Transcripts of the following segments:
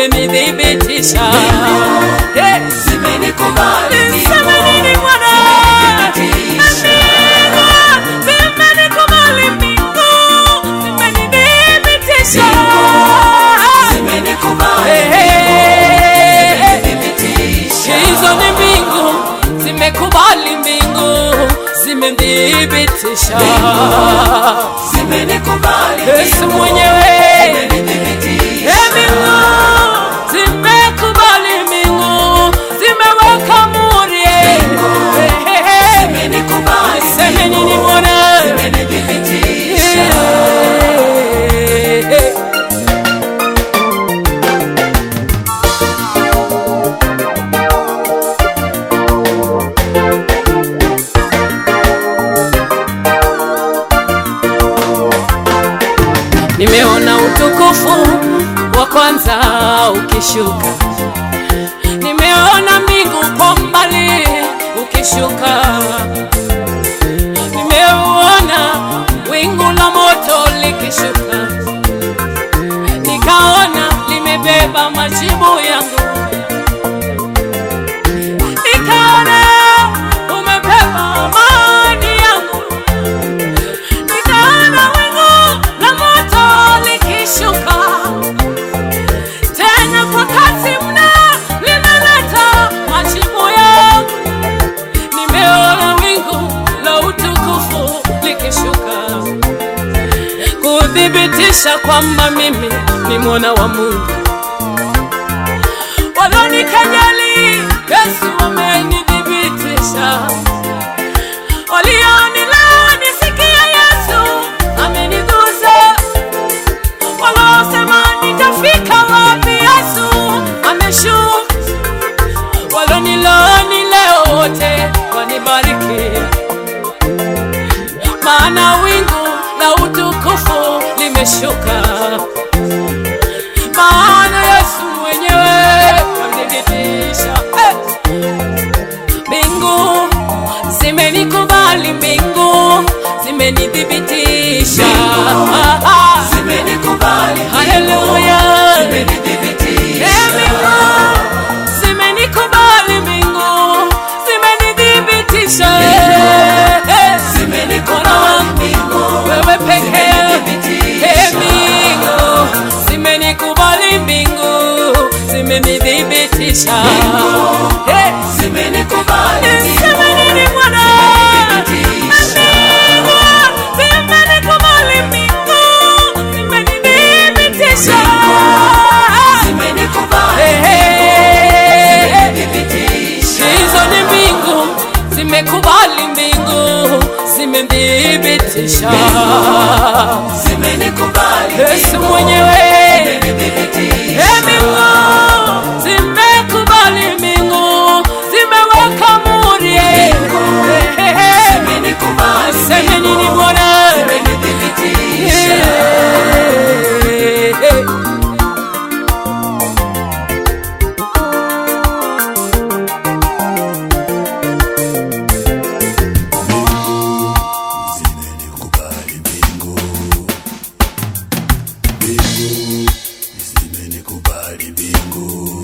zimenithibitisha. Hey. zimenikubali Niseme nini Bwana? Amina, zimenikubali mbingu, zimenithibitisha. zimenikubali Hey, hey, hey. thibitisha Hizo ni mbingu zimekubali, mbingu zimethibitisha. zimenikubali Yesu mwenyewe thibitisha Ee mbingu zimekubali, mbingu zimeweka muri. Hey, hey, hey. zimenikubali Seme nini Bwana? zimenithibitisha Hey, hey. Nimeona utukufu wa kwanza ukishuka, nimeona mbingu kwa mbali ukishuka, nimeona wingu la moto likishuka, nikaona limebeba majibu yangu, nikaona umebeba amani yangu nikaona wingu la moto likishuka tena kwa kasi mno, linaleta majibu yangu. Nimeona wingu la utukufu likishuka kuthibitisha kwamba mimi ni mwana wa Mungu. Walonikejeli, Yesu amenithibitisha walionilao nisikia Yesu amenigusa, waliosema nitafika wapi Yesu ameshuka, walonilani leo wote wanibariki, maana wingu la utukufu limeshuka, maana Yesu mwenyewe amenitisha hey! Mbingu zimenikubali, mbingu zimenithibitisha. zimenikubali Haleluya! zimenithibitisha Eh, mbingu zimenikubali, mbingu zimenithibitisha. Eh, zimenikubali Bwana wangu, mbingu wewe pekee. zimenithibitisha. Eh, mbingu zimenikubali, mbingu zimenithibitisha. Eh, zimenikubali Niseme nini Bwana? Zimenithibitisha. Mbingu zimenikubali, mbingu zimenithibitisha. zimenikubali Eh, eh, eh. thibitisha Hizo ni mbingu zimekubali, mbingu zimethibitisha. zimenikubali Yesu mwenyewe thibitisha Eh, mbingu zimekubali, mbingu zimeweka muri. Eh, eh, eh. zimenikubali Seme nini Bwana? zimenithibitisha Eh, eh. zimenikubali mbingu mbingu zimenikubali mbingu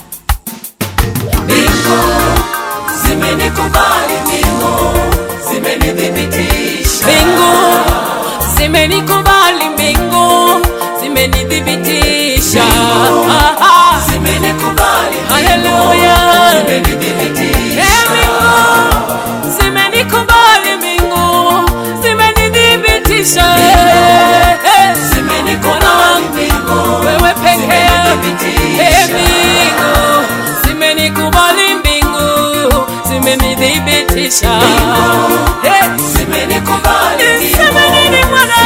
mbingu zimenikubali mbingu zimenithibitisha Mbingu zimenikubali, mbingu zimenithibitisha. Ah, ah. zimenikubali Haleluya. zimenithibitisha Eh, mbingu zimenikubali, mbingu zimenithibitisha. Eh, eh. Bwana wangu, mbingu wewe pekee. Eh, mbingu zimenikubali, mbingu zimenithibitisha. Eh, zimenikubali Niseme nini Bwana?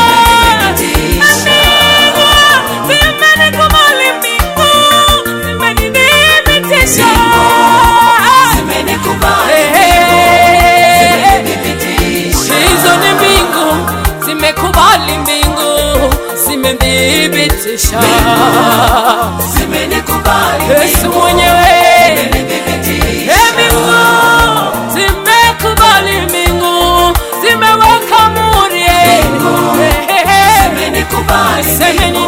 Mbingu zimenikubali, mbingu zimenithibitisha. zimenikubali Eh, eh, eh. thibitisha Hizo ni mbingu zimekubali, mbingu zimethibitisha. zimenikubali Yesu mwenyewe thibitisha Eh, mbingu zimekubali, mbingu zimeweka muri. Eh, eh, eh. zimenikubali Seme